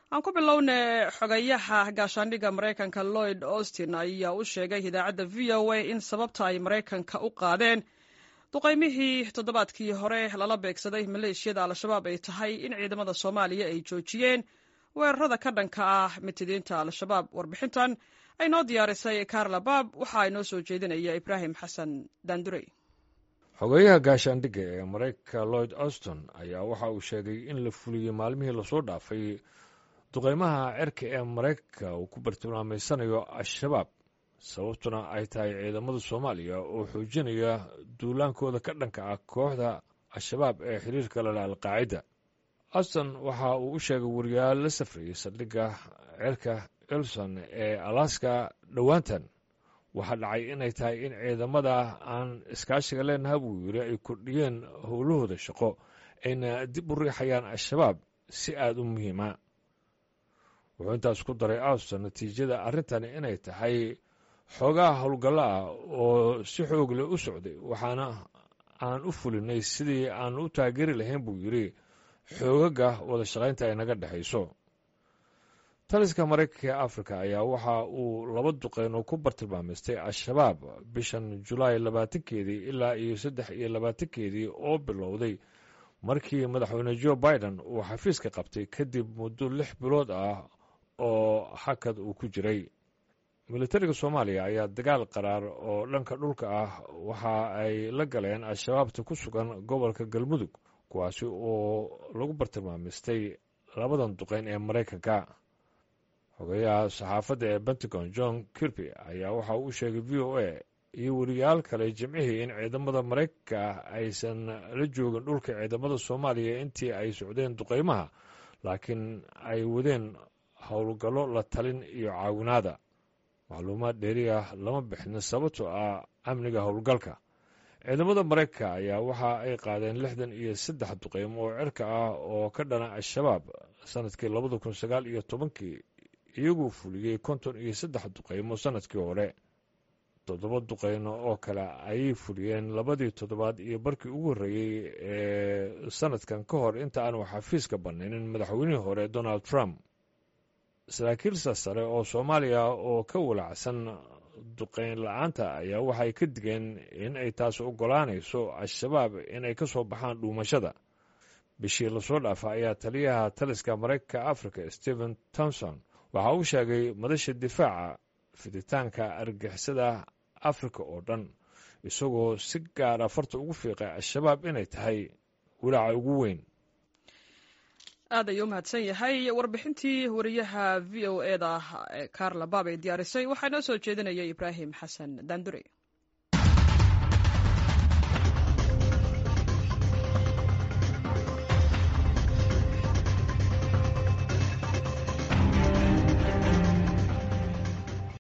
aan ku bilowne xogayaha gaashaandhigga maraykanka lloyd austin ayaa u sheegay idaacadda v o a in sababta ay maraykanka u qaadeen duqaymihii toddobaadkii hore lala beegsaday maleeshiyada al-shabaab ay tahay in ciidamada soomaaliya ay joojiyeen weerarada ka dhanka ah mitidiinta al-shabaab warbixintan ay noo diyaarisay karla baab waxa ay noo soo jeedinaya ibraahim xasan daandurey xogeyaha gaashaandhigga ee maraykanka lloyd auston ayaa waxa uu sheegay in la fuliyey maalmihii lasoo dhaafay duqaymaha cerka ee maraykanka uu ku bartilmaameysanayo al-shabaab sababtuna ay tahay ciidamada soomaaliya oo xoojinaya duulaankooda ka dhanka ah kooxda al-shabaab ee xiriirka lale alqaacida auston waxa uu u sheegay wariyaal la safrayay saldhigga cerka elson ee alaska dhowaantan waxaa dhacay inay tahay in ciidamada aan iskaashiga leenaha buu yiri ay kordhiyeen howlahooda shaqo ayna dib u riixayaan al-shabaab si aada u muhiima wuxuu intaas ku daray auston natiijada arrintani inay tahay xoogaha howlgallo ah oo si xoog leh u socday waxaana aan u fulinay sidii aan u taageeri lahayn buu yidri xoogaga wada shaqaynta ay naga dhexayso taliska maraykanka ee afrika ayaa waxa uu laba duqeyn oo ku bartilmaameystay al-shabaab bishan julaay labaatankeedii ilaa iyo saddex iyo labaatankeedii oo bilowday markii madaxweyne jo biden uu xafiiska qabtay kadib muddo lix bilood ah oo hakad uu ku jiray militariga soomaaliya ayaa dagaal qaraar oo dhanka dhulka ah waxa ay la galeen al-shabaabta ku sugan gobolka galmudug kuwaasi oo lagu bartilmaameystay labadan duqeyn ee maraykanka xogeyaha saxaafadda ee pentagon john kirby ayaa waxa uu u sheegay v o a iyo weriyaal kale jimcihii in ciidamada maraykanka aysan la joogin dhulka ciidamada soomaaliya intii ay socdeen duqeymaha laakiin ay wadeen howlgallo la talin iyo caawinaada macluumaad dheeri ah lama bixin sababtoo ah amniga howlgalka ciidamada maraykanka ayaa waxa ay qaadeen lixdan iyo saddex duqeymo oo cirka ah oo ka dhana al-shabaab sanadkii labada kun sagaal iyo tobankii iyaguu fuliyey konton iyo saddex duqeymo sanadkii hore toddoba duqeyno oo kale ayay fuliyeen labadii toddobaad iyo barkii ugu horreeyey ee sanadkan ka hor inta aanu xafiiska bannaynin madaxweynihii hore donald trump saraakiil sarsare oo soomaaliya oo ka walacsan duqeyn la-aanta ayaa waxay ka digeen in ay taas oggolaanayso al-shabaab inay ka soo baxaan dhuumashada bishii lasoo dhaafa ayaa taliyaha taliska maraykanka africa stephen tomson waxa uu sheegay madasha difaaca fiditaanka argixisada afrika oo dhan isagoo si gaara farta ugu fiiqay al-shabaab inay tahay walaaca ugu weyn aad ayuu u mahadsan yahay warbixintii wariyaha v o e da karla baab ay diyaarisay waxaa noo soo jeedinaya ibraahim xasan daandure